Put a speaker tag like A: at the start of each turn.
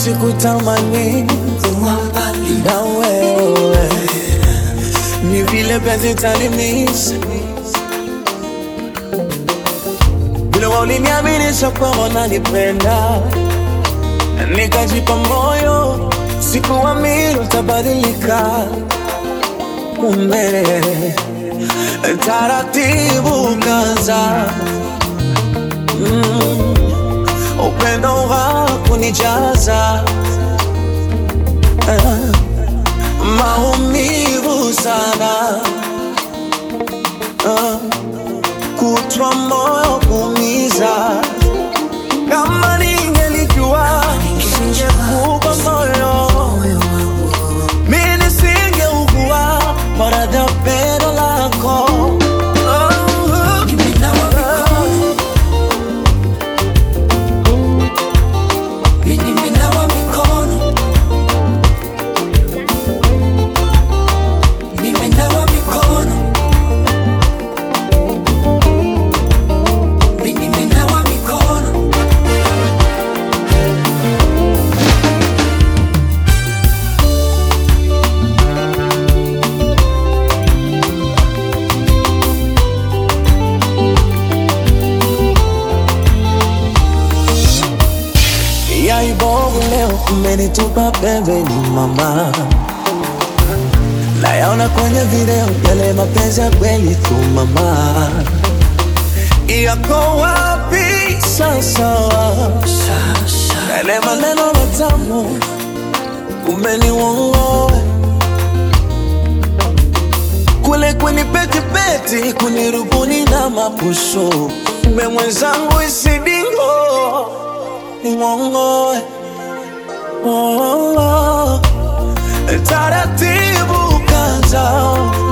A: sikutamani
B: kuwa mbali
A: na wewe, ni vile penzi talimisa vile waliniaminisha kwamba unanipenda, nikajipa moyo, sikuamini utabadilika. Kumbe taratibu kaza mm, upendo wa kunijaza ah, maumivu sana ah, kutwa moyo kuumiza. Kama ningelijua ningekupa moyo,
B: moyo wangu
A: mimi nisingeugua maradhi ya pendo lako. Oh,
B: nimenawa mikono Mimi nimenawa mikono nimenawa mikono Mimi nimenawa mikono
A: ya ibovu leo umenitupa pembeni mama, nayaona kwenye video yale mapenzi ya kweli tu mama, yako wapi sasa?
B: sasa
A: Yale maneno matamu umeniwongoa kule kunipetipeti kunirubuni na mapusho mbe mwenzangu isidingo niwongoe oh, oh, oh. taratibu kaza